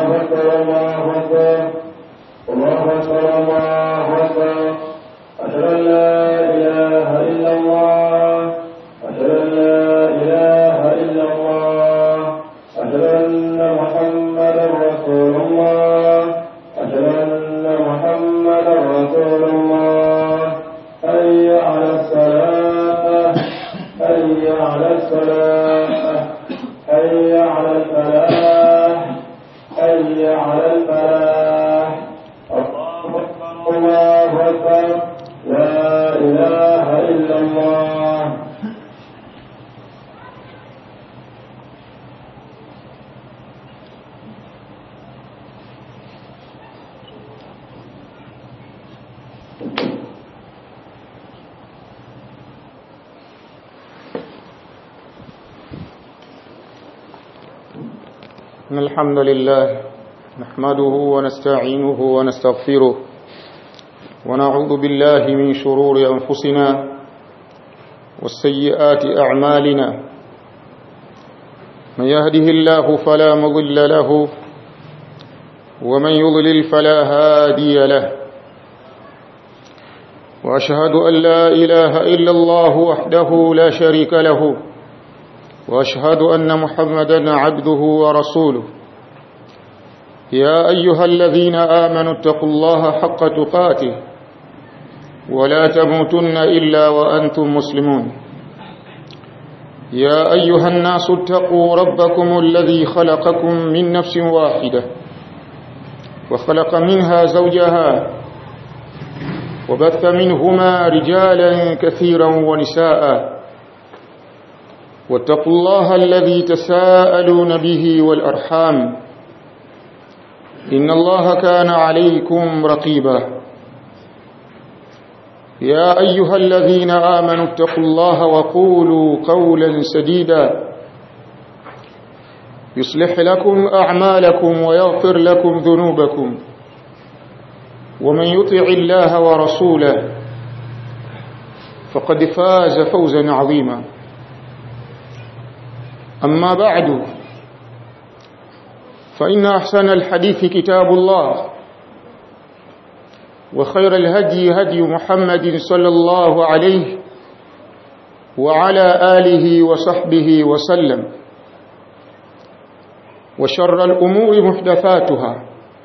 أكبر الله أكبر الله أكبر الله أكبر أشهد أن لا إله إلا الله أشهد أن لا إله إلا الله أشهد أن محمدا رسول الله أشهد أن محمدا رسول الله حي على الصلاة حي على الصلاة حي على الفلاح حي على الفلاح الله أكبر الله أكبر لا إله إلا الله إن الحمد لله نحمده ونستعينه ونستغفره ونعوذ بالله من شرور أنفسنا والسيئات أعمالنا من يهده الله فلا مضل له ومن يضلل فلا هادي له وأشهد أن لا إله إلا الله وحده لا شريك له واشهد ان محمدا عبده ورسوله يا ايها الذين امنوا اتقوا الله حق تقاته ولا تموتن الا وانتم مسلمون يا ايها الناس اتقوا ربكم الذي خلقكم من نفس واحده وخلق منها زوجها وبث منهما رجالا كثيرا ونساء واتقوا الله الذي تساءلون به والأرحام إن الله كان عليكم رقيبا يا أيها الذين آمنوا اتقوا الله وقولوا قولا سديدا يصلح لكم أعمالكم ويغفر لكم ذنوبكم ومن يطع الله ورسوله فقد فاز فوزا عظيما أما بعد فإن أحسن الحديث كتاب الله وخير الهدي هدي محمد صلى الله عليه وعلى آله وصحبه وسلم وشر الأمور محدثاتها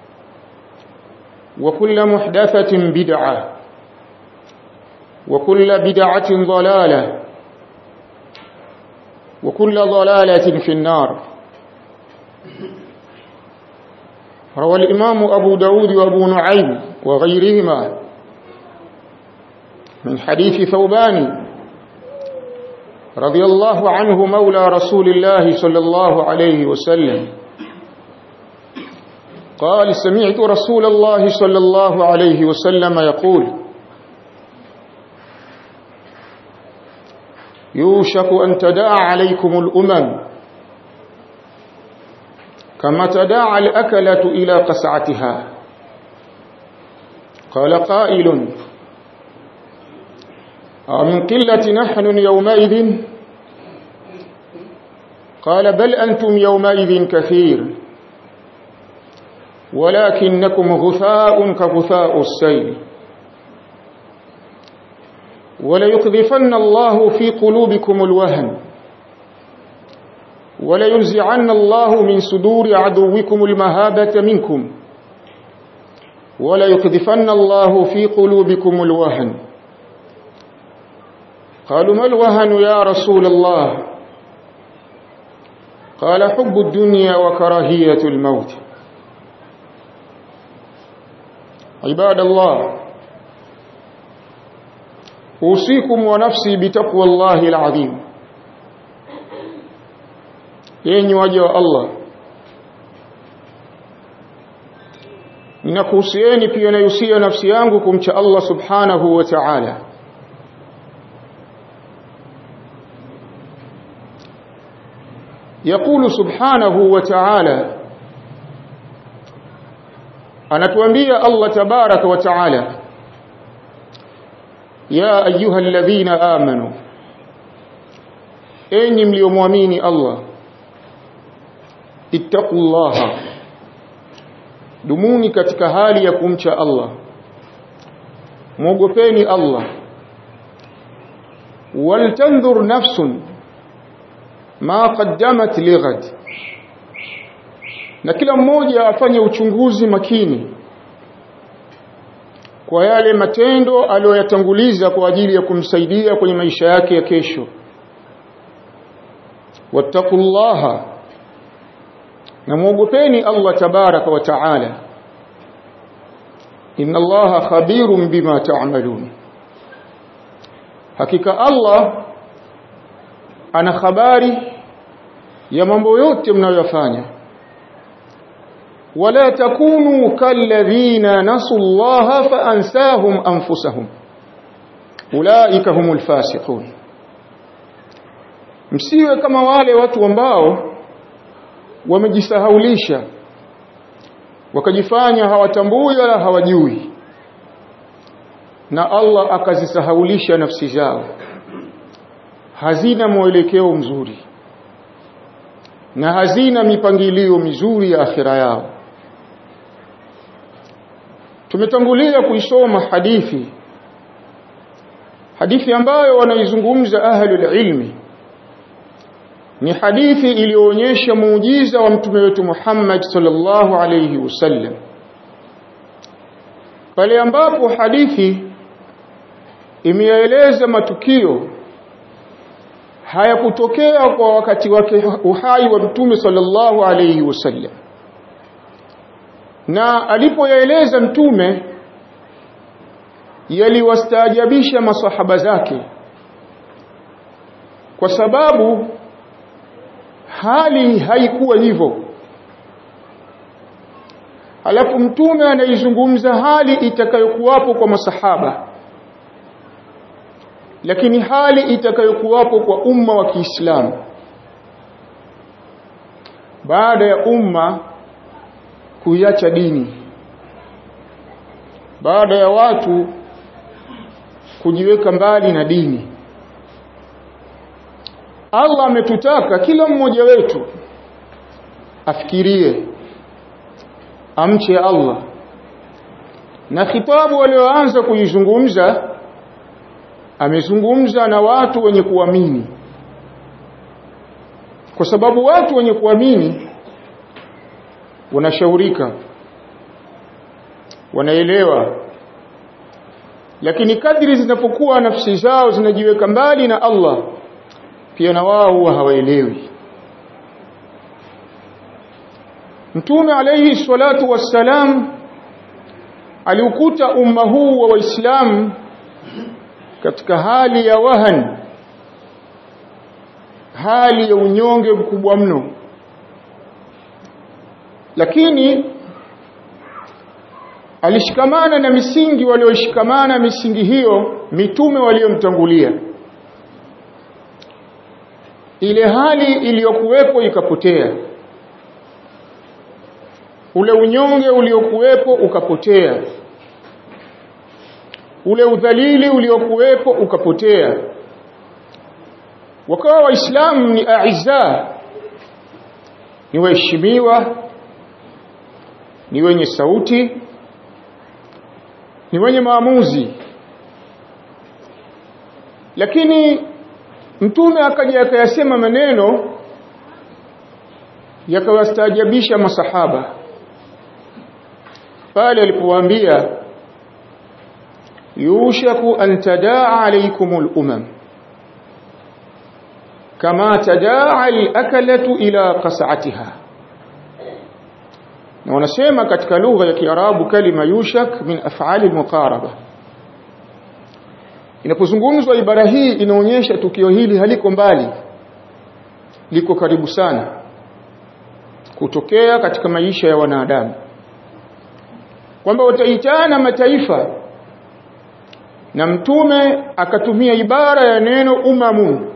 وكل محدثة بدعة وكل بدعة ضلالة وكل ضلالة في النار روى الإمام أبو داود وأبو نعيم وغيرهما من حديث ثوبان رضي الله عنه مولى رسول الله صلى الله عليه وسلم قال سمعت رسول الله صلى الله عليه وسلم يقول يوشك أن تداعى عليكم الأمم كما تداعى الأكلة إلى قسعتها قال قائل من قلة نحن يومئذ قال بل أنتم يومئذ كثير ولكنكم غثاء كغثاء السيل وليقذفن الله في قلوبكم الوهن ولينزعن الله من صدور عدوكم المهابة منكم وليقذفن الله في قلوبكم الوهن قالوا ما الوهن يا رسول الله قال حب الدنيا وكراهية الموت عباد الله أوصيكم ونفسي بتقوى الله العظيم yenyi waja wa Allah ninakuhusieni pia nayusia nafsi yangu kumcha Allah subhanahu wa ta'ala يقول سبحانه وتعالى anatuambia Allah tabaraka wa taala ya ayuha alladhina amanu enyi mliomwamini Allah ittaqullaha dumuni katika hali ya kumcha Allah mwogopeni Allah waltandhur nafsun ma qaddamat lighad na kila mmoja afanye uchunguzi makini kwa yale matendo aliyoyatanguliza kwa ajili ya kumsaidia kwenye maisha yake ya kesho wattaqullaha na muogopeni Allah tabaraka wa taala inna Allaha khabirun bima ta'malun hakika Allah ana habari ya mambo yote mnayoyafanya wala takunu kalladhina nasu Allah fa ansahum anfusahum ulaika humul fasiqun msiwe kama wale watu ambao wamejisahaulisha wakajifanya hawatambui wala hawajui na Allah akazisahaulisha nafsi zao hazina mwelekeo mzuri na hazina mipangilio mizuri ya akhira yao tumetangulia kuisoma hadithi hadithi ambayo wanaizungumza ahlul ilmi ni hadithi iliyoonyesha muujiza wa mtume wetu Muhammad sallallahu alayhi wasallam pale ambapo hadithi imeeleza matukio hayakutokea kwa wakati wake uhai wa mtume sallallahu alayhi wasallam na alipoyaeleza mtume yaliwastaajabisha masahaba zake kwa sababu hali haikuwa hivyo alafu mtume anaizungumza hali itakayokuwapo kwa masahaba lakini hali itakayokuwapo kwa umma wa Kiislamu baada ya umma kuiacha dini baada ya watu kujiweka mbali na dini Allah ametutaka kila mmoja wetu afikirie amche Allah na khitabu walioanza kuizungumza amezungumza na watu wenye kuamini kwa sababu watu wenye kuamini wanashaurika wanaelewa lakini kadri zinapokuwa nafsi zao zinajiweka mbali na Allah pia na wao huwa hawaelewi Mtume alayhi salatu wassalam aliukuta umma huu wa Waislamu katika hali ya wahan hali ya unyonge mkubwa mno lakini alishikamana na misingi walioshikamana misingi hiyo mitume waliomtangulia ile hali iliyokuwepo ikapotea ule unyonge uliokuwepo ukapotea ule udhalili uliokuwepo ukapotea wakawa waislamu ni aiza ni waheshimiwa ni wenye sauti ni wenye maamuzi lakini mtume akaja akayasema maneno yakawastaajabisha masahaba pale alipowaambia yushaku an tadaa alaykumul umam kama tadaa al-akalatu ila qas'atiha na wanasema katika lugha ya Kiarabu kalima yushak min af'ali al-muqaraba inapozungumzwa ibara hii inaonyesha tukio hili haliko mbali liko karibu sana kutokea katika maisha ya wanadamu kwamba wataitana mataifa na mtume akatumia ibara ya neno umamu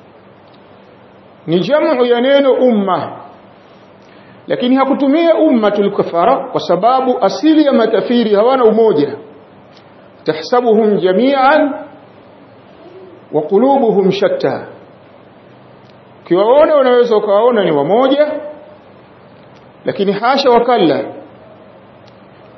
ni jamu ya neno umma lakini hakutumia ummatul kafara kwa sababu asili ya makafiri hawana umoja tahsabuhum jami'an wa qulubuhum shatta kiwaona unaweza ukawaona ni wamoja lakini hasha wakalla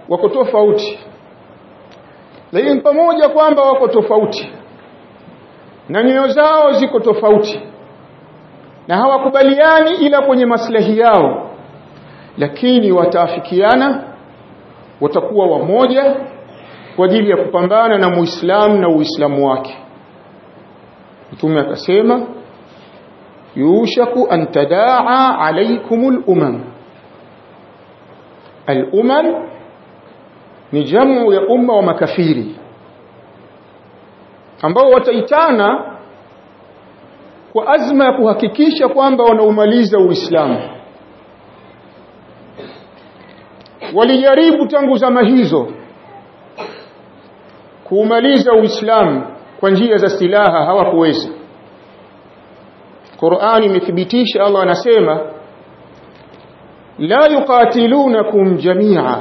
wako tofauti lakini pamoja kwamba wako tofauti na nyoyo zao ziko tofauti na hawakubaliani ila kwenye maslahi yao lakini wataafikiana watakuwa wamoja kwa ajili ya kupambana na muislamu na uislamu wake mtume akasema yushaku an tadaa alaykumul umam al-umam ni jamu ya umma wa makafiri ambao wataitana kwa azma ya kuhakikisha kwamba wanaumaliza Uislamu walijaribu tangu zama hizo kuumaliza Uislamu kwa njia za silaha hawakuweza Qur'ani imethibitisha Allah anasema la yuqatilunakum jami'a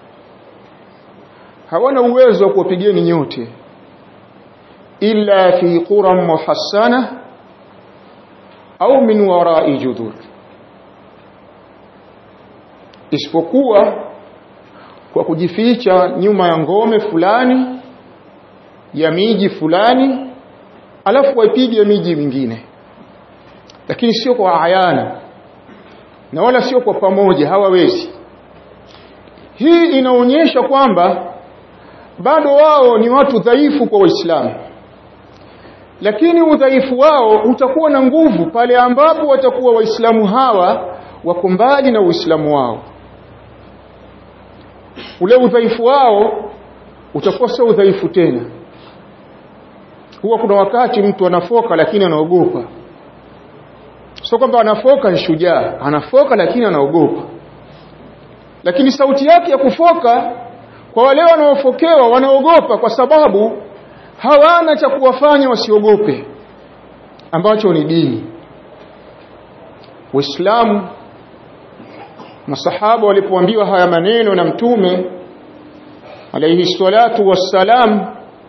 hawana uwezo wa kuwapigeni nyote illa fi quram muhassana au min wara'i judur isipokuwa kwa kujificha nyuma ya ngome fulani ya miji fulani alafu waipige miji mingine lakini sio kwa ayana na wala sio kwa pamoja hawawezi hii inaonyesha kwamba bado wao ni watu dhaifu kwa waislamu lakini udhaifu wao utakuwa na nguvu pale ambapo watakuwa waislamu hawa wako mbali na uislamu wao ule udhaifu wao utakuwa sio udhaifu tena huwa kuna wakati mtu anafoka lakini anaogopa sio kwamba anafoka ni shujaa anafoka lakini anaogopa lakini sauti yake ya kufoka kwa wale wanaofokewa wanaogopa kwa sababu hawana cha kuwafanya wasiogope ambacho ni dini Waislamu masahaba walipoambiwa haya maneno na mtume alayhi salatu wassalam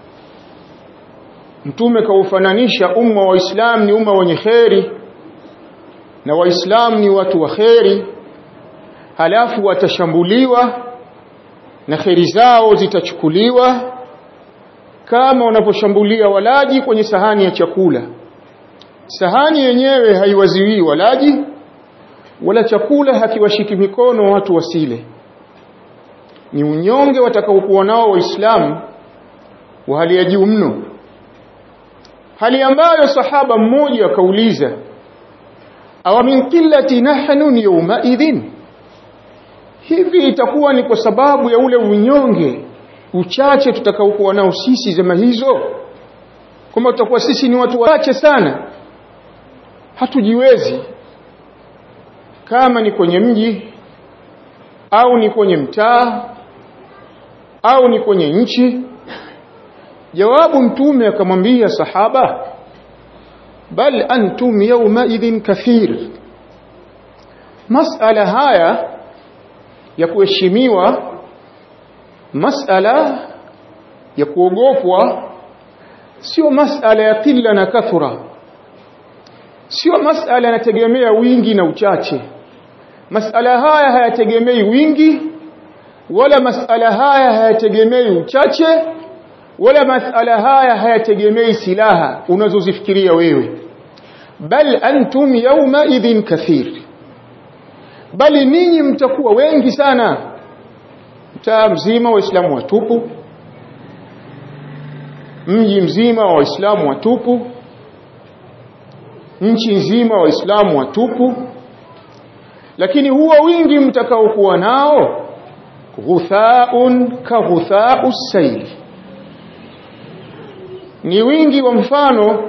mtume kaufananisha umma wa Islam ni umma wenye kheri na waislamu ni watu wa kheri halafu watashambuliwa na kheri zao zitachukuliwa kama wanaposhambulia walaji kwenye sahani ya chakula sahani yenyewe haiwaziwi walaji wala chakula hakiwashiki mikono watu wasile ni unyonge watakaokuwa nao waislamu wa hali ya juu mno hali ambayo sahaba mmoja akauliza awa min qillati nahnu yawma idhin hivi itakuwa ni kwa sababu ya ule unyonge uchache tutakaokuwa nao sisi zama hizo kwamba tutakuwa sisi ni watu wachache sana hatujiwezi kama ni kwenye mji au ni kwenye mtaa au ni kwenye nchi jawabu mtume akamwambia sahaba bal antum yawma idhin kathir masala haya ya kuheshimiwa masala ya kuogopwa sio masala ya kila na kathura sio masala yanategemea wingi na uchache masala haya hayategemei wingi wala masala haya hayategemei uchache wala masala haya hayategemei silaha unazozifikiria wewe bal antum yawma idhin kathir bali ninyi mtakuwa wengi sana mtaa mzima waislamu watupu mji mzima wa waislamu watupu nchi nzima waislamu watupu lakini huo wingi mtakaokuwa nao ghuthaun ka ghuthau saili ni wingi wa mfano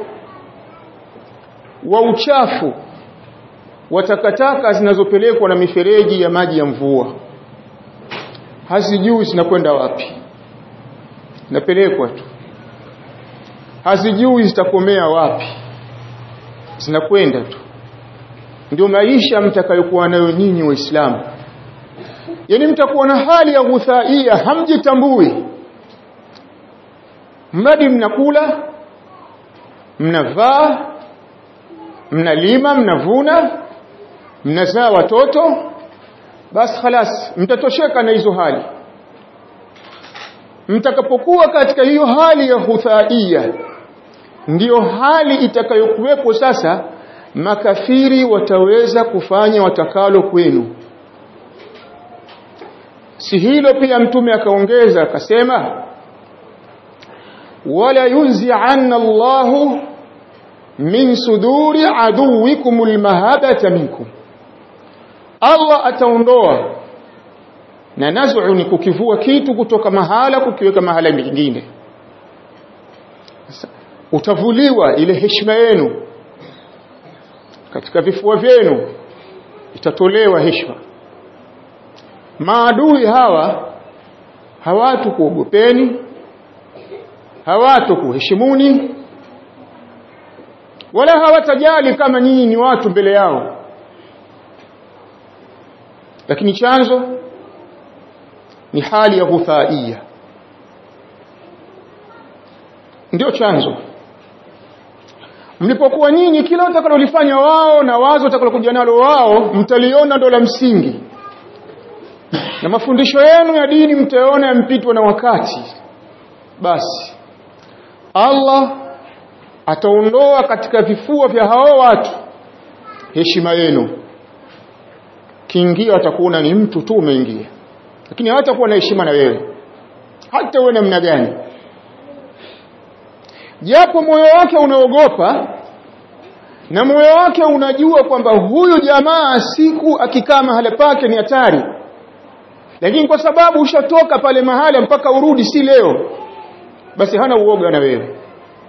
wa uchafu wa takataka zinazopelekwa na mifereji ya maji ya mvua hazijui zinakwenda wapi zinapelekwa tu hazijui zitakomea wapi zinakwenda tu ndio maisha mtakayokuwa nayo nyinyi waislamu yani mtakuwa na hali ya ghuthaia hamjitambui mradi mnakula mnavaa mnalima mnavuna mnazaa watoto basi khalas mtatosheka na hizo hali mtakapokuwa katika hiyo hali ya huthaia ndiyo hali itakayokuwepo sasa makafiri wataweza kufanya watakalo kwenu si hilo pia mtume akaongeza akasema wala yunzi'anna Allahu min suduri aduwikum almahabata minkum Allah ataondoa na nazu ni kukivua kitu kutoka mahala kukiweka mahala mingine utavuliwa ile heshima yenu katika vifua vyenu itatolewa heshima maadui hawa hawatu kuogopeni hawatu kuheshimuni wala hawatajali kama nyinyi ni watu mbele yao lakini chanzo ni hali ya ghuthaia ndio chanzo mlipokuwa nyinyi kila utakalolifanya wao na wazo utakalokuja nalo wao mtaliona ndo la msingi na mafundisho yenu ya dini mtaona yampitwa na wakati basi Allah ataondoa katika vifua vya hao watu heshima yenu kiingia atakuona ni mtu tu umeingia lakini hatakuwa na heshima na wewe hata uwe namna gani japo moyo wake unaogopa na moyo wake unajua kwamba huyu jamaa siku akikaa mahala pake ni hatari lakini kwa sababu ushatoka pale mahala mpaka urudi si leo basi hana uoga na wewe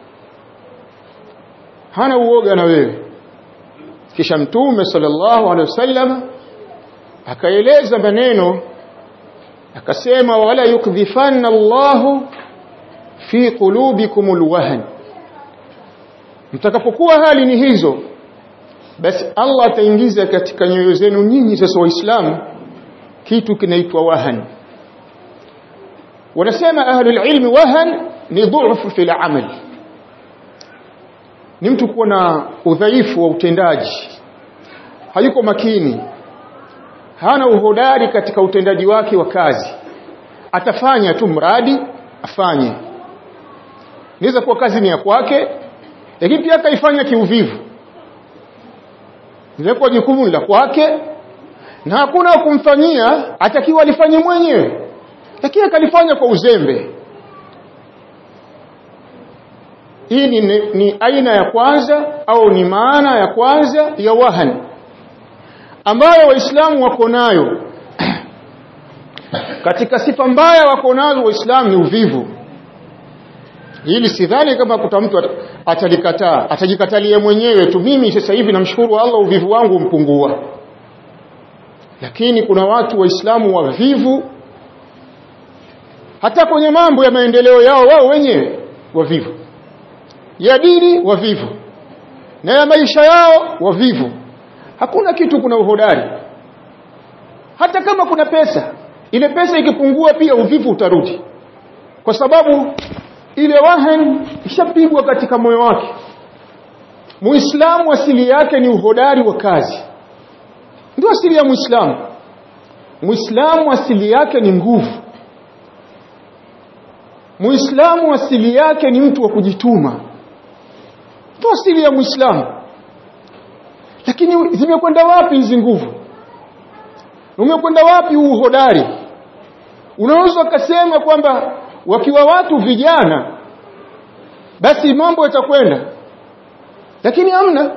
hana uoga na wewe kisha mtume sallallahu alaihi wasallam akaeleza maneno akasema wala yukdhifanna Allahu fi qulubikum alwahn mtakapokuwa hali ni hizo basi Allah ataingiza katika nyoyo zenu nyinyi sasa waislamu kitu kinaitwa wahan wanasema ahlul ilmi wahan ni dhufu fil amal ni mtu kuwa na udhaifu wa utendaji hayuko makini hana uhodari katika utendaji wake wa kazi atafanya tu mradi afanye inaweza kuwa kazi ni ya kwake lakini pia akaifanya kiuvivu ilikuwa jukumu la kwake na hakuna kumfanyia atakiwa alifanye mwenyewe lakini akalifanya kwa uzembe hii ni, ni, ni aina ya kwanza au ni maana ya kwanza ya wahan ambayo waislamu wako nayo katika sifa mbaya wako nazo waislamu ni uvivu hili sidhani kama kuta mtu atalikataa atajikatalia mwenyewe tu mimi sasa hivi namshukuru Allah uvivu wangu umpungua lakini kuna watu waislamu wavivu hata kwenye mambo ya maendeleo yao wao wenyewe wavivu ya dini wavivu na ya maisha yao wavivu hakuna kitu kuna uhodari hata kama kuna pesa ile pesa ikipungua pia uvivu utarudi kwa sababu ile wahan ishapigwa katika moyo wake muislamu asili yake ni uhodari wa kazi ndio asili ya muislamu muislamu asili yake ni nguvu muislamu asili yake ni mtu wa kujituma ndio asili ya muislamu lakini zimekwenda wapi hizi nguvu umekwenda wapi uhodari unaweza ukasema kwamba wakiwa watu vijana basi mambo yatakwenda lakini hamna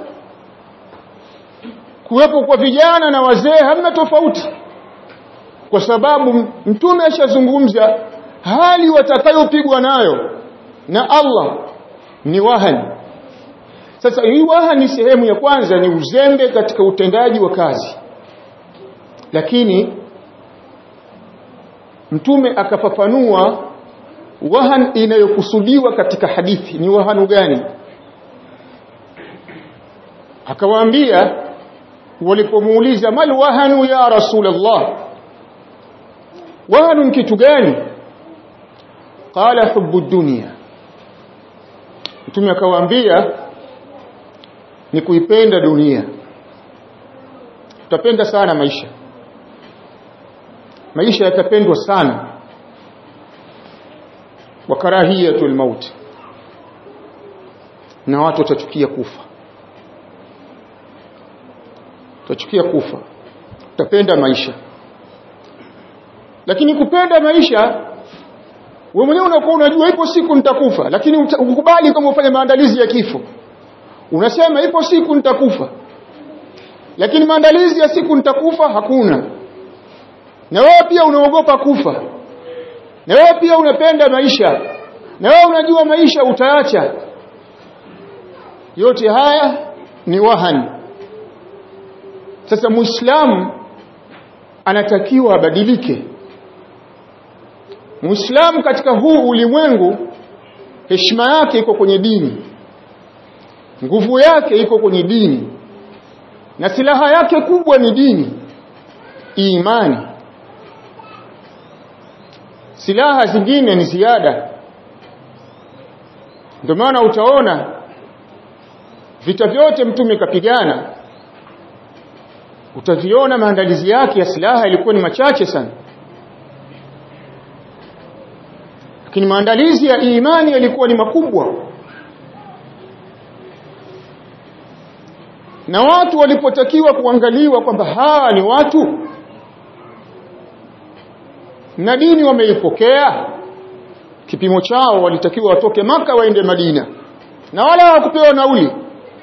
kuwepo kwa vijana na wazee hamna tofauti kwa sababu mtume ashazungumza hali watakayopigwa nayo na Allah ni wahani sasa hii wahani sehemu ya kwanza ni uzembe katika utendaji wa kazi lakini mtume akafafanua wahan inayokusudiwa katika hadithi ni wahanu gani akawaambia walipomuuliza mal wahanu ya rasulullah wahanu kitu gani qala hubbu dunya mtume akawaambia ni kuipenda dunia tutapenda sana maisha maisha yatapendwa sana wa karahiyatul maut na watu watachukia kufa utachukia kufa utapenda maisha lakini kupenda maisha wewe mwenyewe unakuwa unajua ipo siku nitakufa lakini ukubali kama ufanye maandalizi ya kifo unasema ipo siku nitakufa lakini maandalizi ya siku nitakufa hakuna na wewe pia unaogopa kufa na wewe pia unapenda maisha na wewe unajua maisha utaacha yote haya ni wahani sasa muislamu anatakiwa abadilike muislamu katika huu ulimwengu heshima yake iko kwenye dini nguvu yake iko kwenye dini na silaha yake kubwa ni dini imani silaha zingine ni ziada ndio maana utaona vita vyote mtume kapigana utaviona maandalizi yake ya silaha ilikuwa ni machache sana lakini maandalizi ya imani yalikuwa ni makubwa na watu walipotakiwa kuangaliwa kwamba hawa ni watu na dini wameipokea kipimo chao walitakiwa watoke maka waende Madina na wala hawakupewa nauli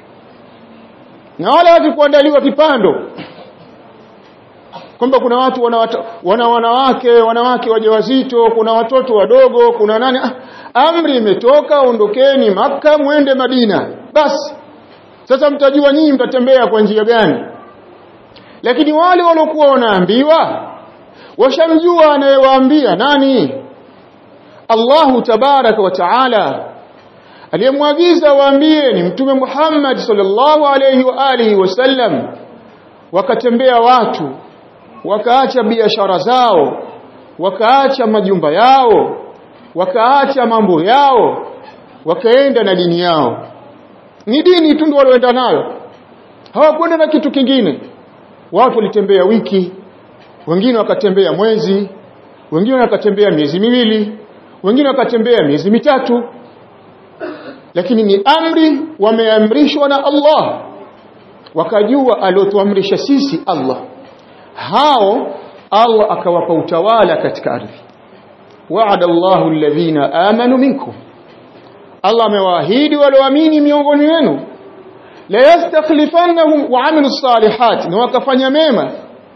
na wala hawakuandaliwa kipando kwamba kuna watu wana, wana wanawake wanawake wajawazito kuna watoto wadogo kuna nani ah, amri imetoka ondokeni maka mwende Madina basi sasa mtajua nyinyi mtatembea kwa njia gani lakini wale waliokuwa wanaambiwa washamjua anayewaambia nani Allahu tabaraka wa taala aliyemwagiza waambie ni mtume Muhammad sallallahu alayhi wa alihi wasallam wakatembea watu wakaacha biashara zao wakaacha majumba yao wakaacha mambo yao wakaenda na dini yao ni dini tu ndio walioenda nayo hawakwenda na kitu kingine watu walitembea wiki wengine wakatembea mwezi wengine wakatembea miezi miwili wengine wakatembea miezi mitatu lakini ni amri wameamrishwa na Allah wakajua aliotuamrisha sisi Allah hao Allah akawapa utawala katika ardhi wa'ada Allahu alladhina amanu minkum Allah amewaahidi walioamini miongoni wenu la yastakhlifannahum wa amilu salihat na wakafanya mema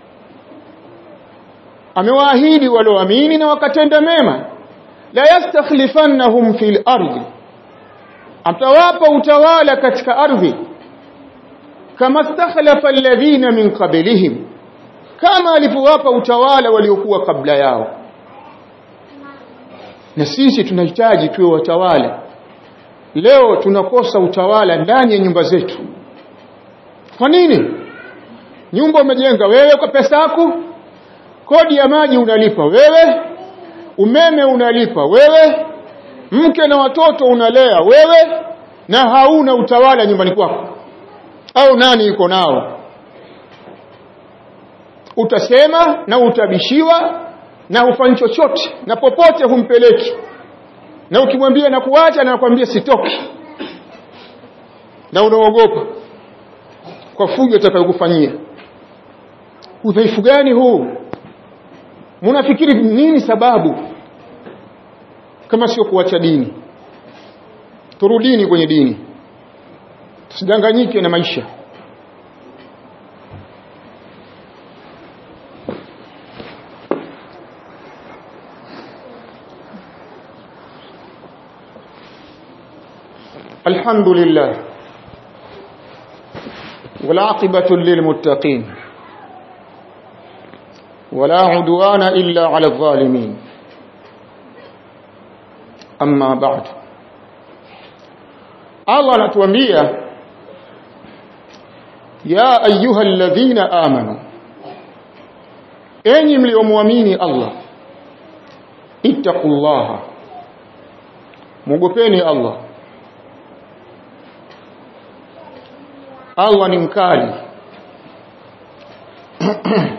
amewaahidi walioamini na wakatenda mema la yastakhlifannahum fil ardi atawapa utawala katika ardhi kama stakhlafa alladhina min qablihim kama alivyowapa utawala waliokuwa kabla yao na sisi tunahitaji tuwe watawala leo tunakosa utawala ndani ya nyumba zetu kwa nini nyumba umejenga wewe kwa pesa yako kodi ya maji unalipa wewe umeme unalipa wewe mke na watoto unalea wewe na hauna utawala nyumbani kwako au nani yuko nao utasema na utabishiwa na hufanyi chochote na popote humpeleki na ukimwambia na kuacha na nakwambia sitoki na unaogopa kwa fujo atakayokufanyia udhaifu gani huu mnafikiri nini sababu kama sio kuacha dini turudini kwenye dini tusidanganyike na maisha الحمد لله والعاقبة للمتقين ولا عدوان إلا على الظالمين أما بعد الله نتوانبيا يا أيها الذين آمنوا أين مليومواميني الله اتقوا الله مغفيني الله Allah ni mkali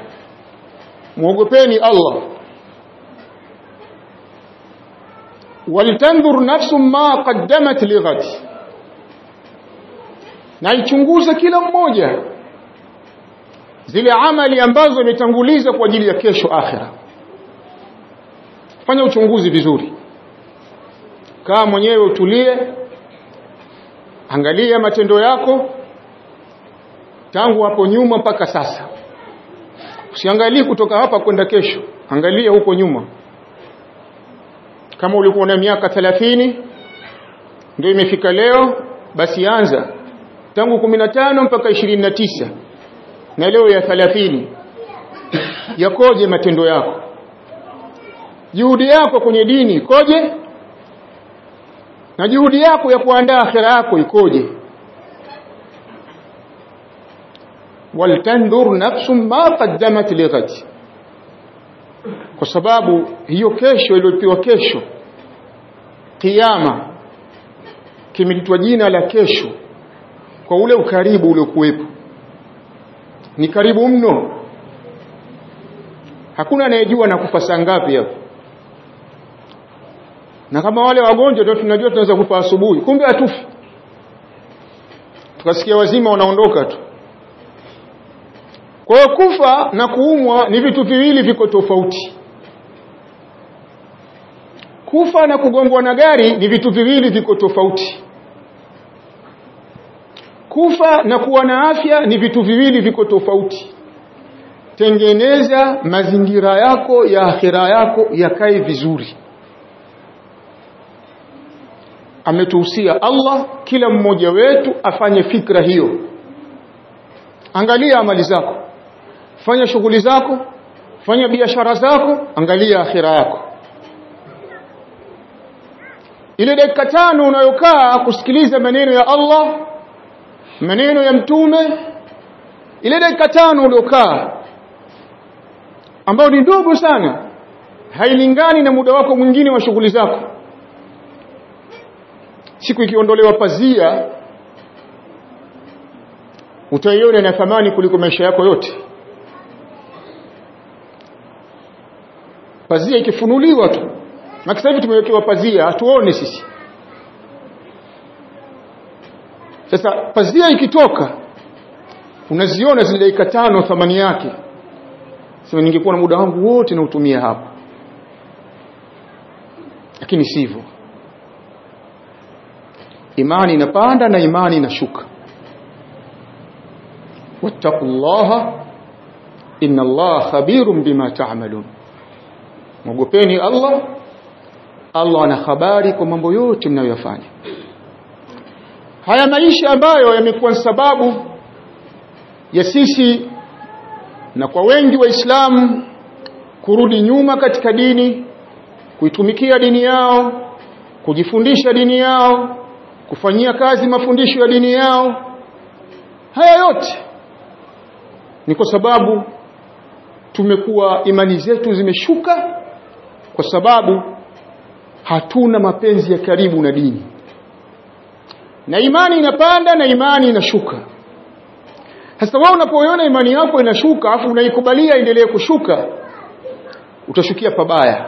muogopeni Allah waltandhur nafsu ma qaddamat lighad na ichunguze kila mmoja zile amali ambazo ametanguliza kwa ajili ya kesho akhira fanya uchunguzi vizuri kaa mwenyewe utulie angalia matendo yako tangu hapo nyuma mpaka sasa usiangalie kutoka hapa kwenda kesho angalia huko nyuma kama ulikuwa na miaka 30 ndio imefika leo basi anza tangu 15 mpaka 29 na leo ya 30 yakoje matendo yako juhudi yako kwenye dini ikoje na juhudi yako ya kuandaa akhira yako ikoje waltandhur nafsum ma qaddamat lighad kwa sababu hiyo kesho iliyopewa kesho kiyama kimelitwa jina la kesho kwa ule ukaribu uliokuwepo ni karibu mno hakuna anayejua na kufa saa ngapi hapo na kama wale wagonjwa ndio tunajua tunaweza kufa asubuhi kumbe hatufi tukasikia wazima wanaondoka tu kwa hiyo kufa na kuumwa ni vitu viwili viko tofauti kufa na kugongwa na gari ni vitu viwili viko tofauti kufa na kuwa na afya ni vitu viwili viko tofauti tengeneza mazingira yako ya akhira yako yakae vizuri ametuhusia Allah kila mmoja wetu afanye fikra hiyo angalia amali zako fanya shughuli zako fanya biashara zako angalia akhira yako ile dakika tano unayokaa kusikiliza maneno ya Allah maneno ya mtume ile dakika tano uliokaa ambayo ni ndogo sana hailingani na muda wako mwingine wa shughuli zako siku ikiondolewa pazia utaiona na thamani kuliko maisha yako yote pazia ikifunuliwa tu na sasa hivi tumewekewa pazia hatuone sisi sasa pazia ikitoka unaziona zile dakika tano thamani yake sema ningekuwa na muda wangu wote na utumia hapa lakini sivyo imani inapanda na imani inashuka wattaqullaha inna allaha khabirun bima ta'malun mwogopeni Allah Allah ana habari kwa mambo yote mnayoyafanya haya maisha ambayo yamekuwa sababu ya sisi na kwa wengi waislamu kurudi nyuma katika dini kuitumikia dini yao kujifundisha dini yao kufanyia kazi mafundisho ya dini yao haya yote ni kwa sababu tumekuwa imani zetu zimeshuka kwa sababu hatuna mapenzi ya karibu na dini na imani inapanda na imani inashuka sasa wewe unapoiona imani yako inashuka afu unaikubalia endelee kushuka utashukia pabaya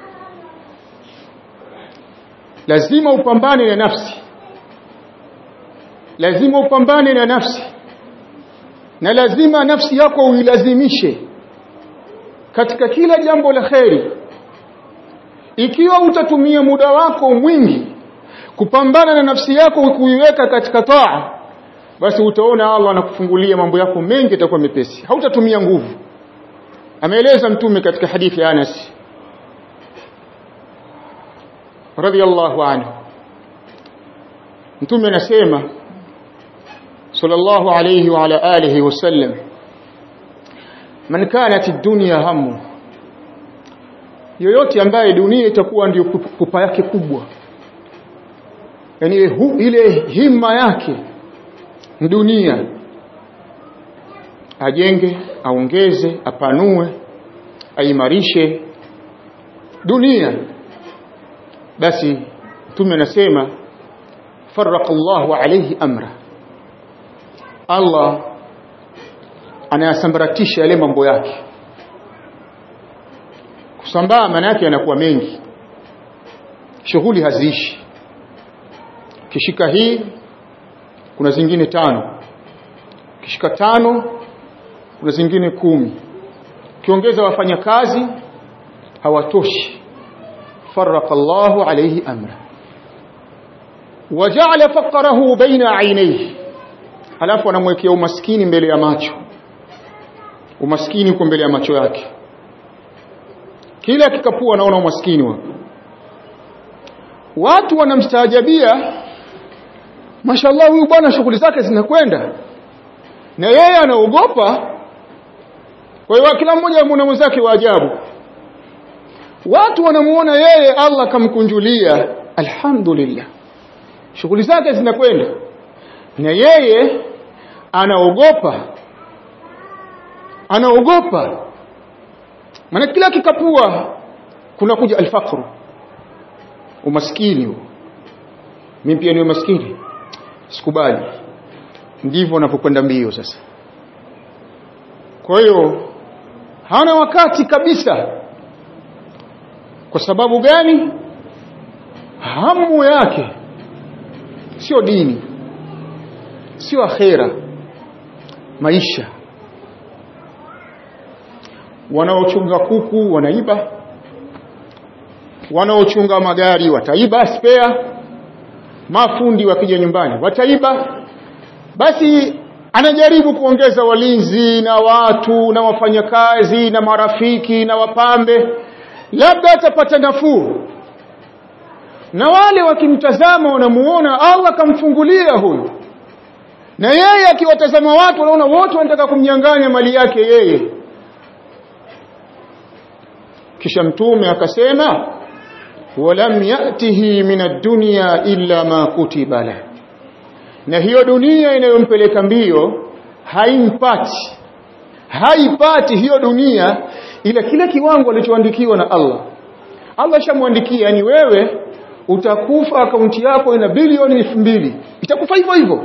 lazima upambane na nafsi lazima upambane na nafsi na lazima nafsi yako uilazimishe katika kila jambo la kheri ikiwa utatumia muda wako mwingi kupambana na nafsi yako kuiweka katika taa basi utaona Allah anakufungulia mambo yako mengi yatakuwa mepesi hautatumia nguvu ameeleza mtume katika hadithi ya Anas radiyallahu anhu mtume anasema sallallahu alayhi wa ala alihi wasallam man kanat ad-dunya hamu yoyote ambaye dunia itakuwa ndio pupa yake kubwa yani ile himma yake dunia ajenge aongeze apanue aimarishe dunia basi mtume anasema farraqa Allahu alayhi amra Allah anayasambaratisha yale mambo yake kusambaa maana yake yanakuwa mengi shughuli haziishi kishika hii kuna zingine tano kishika tano kuna zingine kumi kiongeza wafanyakazi hawatoshi farraqa Allahu alayhi amra waja'ala faqrahu baina aynayhi alafu anamwekea umaskini mbele ya macho umaskini uko mbele ya macho yake kila kikapua anaona umaskini wa watu wanamstaajabia mashallah huyu bwana shughuli zake zinakwenda na yeye anaogopa kwa hiyo kila mmoja amuona mwenzake wa ajabu watu wanamuona yeye Allah kamkunjulia alhamdulillah shughuli zake zinakwenda na yeye anaogopa anaogopa maana kila kikapua kuna kuja alfaqru umaskini huo mimi pia ni maskini sikubali ndivyo wanapokwenda mbio sasa kwa hiyo hana wakati kabisa kwa sababu gani hamu yake sio dini sio akhera maisha wanaochunga kuku wanaiba wanaochunga magari wataiba spare mafundi wakija nyumbani wataiba basi anajaribu kuongeza walinzi na watu na wafanyakazi na marafiki na wapambe labda atapata nafuu na wale wakimtazama wanamuona Allah kamfungulia huyu na yeye akiwatazama watu wanaona wote wanataka kumnyang'anya mali yake yeye kisha mtume akasema walam yatihi min ad-dunya illa ma kutiba la na hiyo dunia inayompeleka mbio haimpati haipati hiyo dunia ila kile kiwango alichoandikiwa na Allah Allah shamwandikia yani wewe utakufa akaunti yako ina bilioni elfu mbili itakufa hivyo hivyo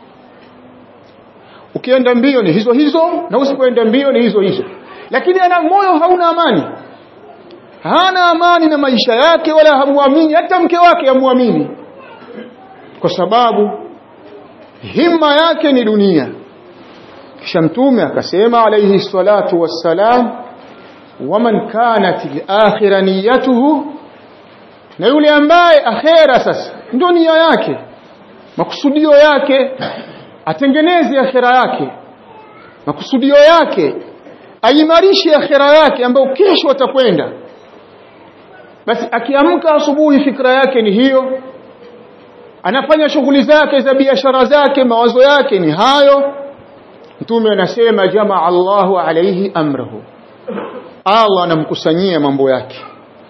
ukienda mbio ni hizo hizo na usipoenda mbio ni hizo hizo lakini ana moyo hauna amani hana amani na maisha yake wala hamuamini hata mke wake hamuamini kwa sababu himma yake ni dunia kisha mtume akasema alayhi salatu wassalam waman kanat al-akhirah niyatuhu na yule ambaye akhera sasa ndio nia yake makusudio yake atengeneze akhera yake makusudio yake aimarishe akhera yake ambayo kesho atakwenda basi akiamka asubuhi fikra yake ni hiyo anafanya shughuli zake za biashara zake mawazo yake ni hayo mtume anasema jamaa Allahu alayhi amrahu Allah anamkusanyia mambo yake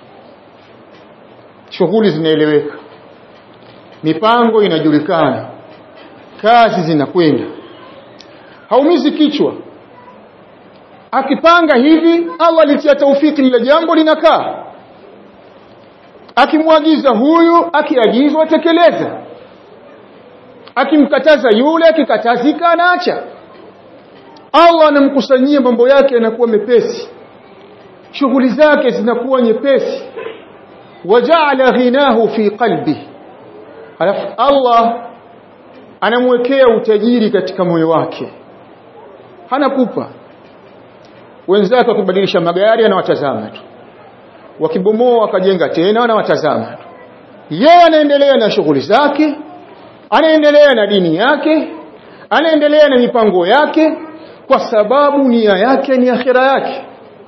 shughuli zinaeleweka mipango inajulikana kazi zinakwenda haumizi kichwa akipanga hivi Allah alitia taufiki lile jambo linakaa akimwagiza huyu akiagizwa tekeleza akimkataza yule akikatazika anaacha Allah anamkusanyia mambo yake yanakuwa mepesi shughuli zake zinakuwa nyepesi waja'ala ghinahu fi qalbi alafu Allah anamwekea utajiri katika moyo wake hana kupa wenzake wakibadilisha magari anawatazama tu wakibomoa wakajenga tena anawatazama tu yeye anaendelea na shughuli zake anaendelea na dini yake anaendelea na mipango yake kwa sababu nia yake ni akhira yake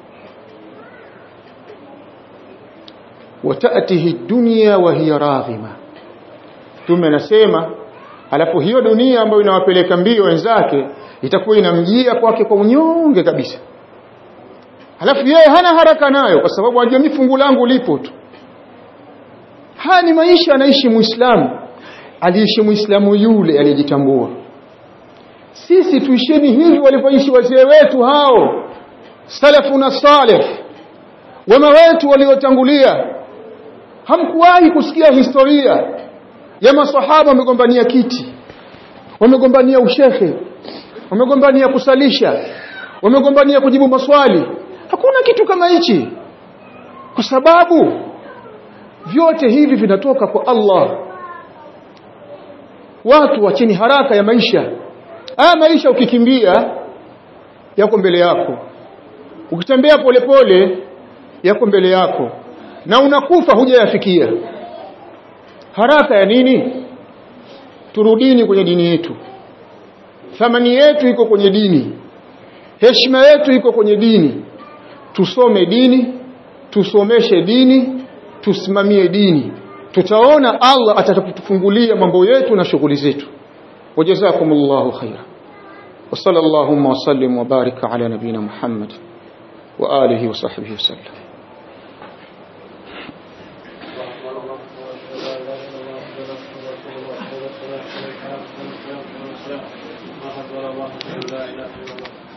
watatihi dunya wa hiya raghima tume anasema alafu hiyo dunia ambayo inawapeleka mbio wenzake itakuwa inamjia kwake kwa unyonge kabisa alafu yeye hana haraka nayo kwa sababu anajua mimi fungu langu lipo tu haya ni maisha anaishi muislamu aliishi muislamu yule aliyejitambua sisi tuisheni hivi walivyoishi wazee wetu hao salafuna salih wema wetu waliotangulia hamkuwahi kusikia historia ya maswahaba wamegombania kiti wamegombania ushehe wamegombania kusalisha wamegombania kujibu maswali hakuna kitu kama hichi kwa sababu vyote hivi vinatoka kwa Allah watu wacheni haraka ya maisha haya maisha ukikimbia yako mbele yako ukitembea polepole yako mbele yako na unakufa hujayafikia haraka ya nini turudini kwenye dini yetu thamani yetu iko kwenye dini heshima yetu iko kwenye dini tusome dini tusomeshe dini tusimamie dini tutaona Allah atakapotufungulia mambo yetu na shughuli zetu wajazakumullahu khaira wa sallallahu wa sallim wa baraka ala nabina Muhammad wa alihi wa sahbihi wasallam لا اله الا الله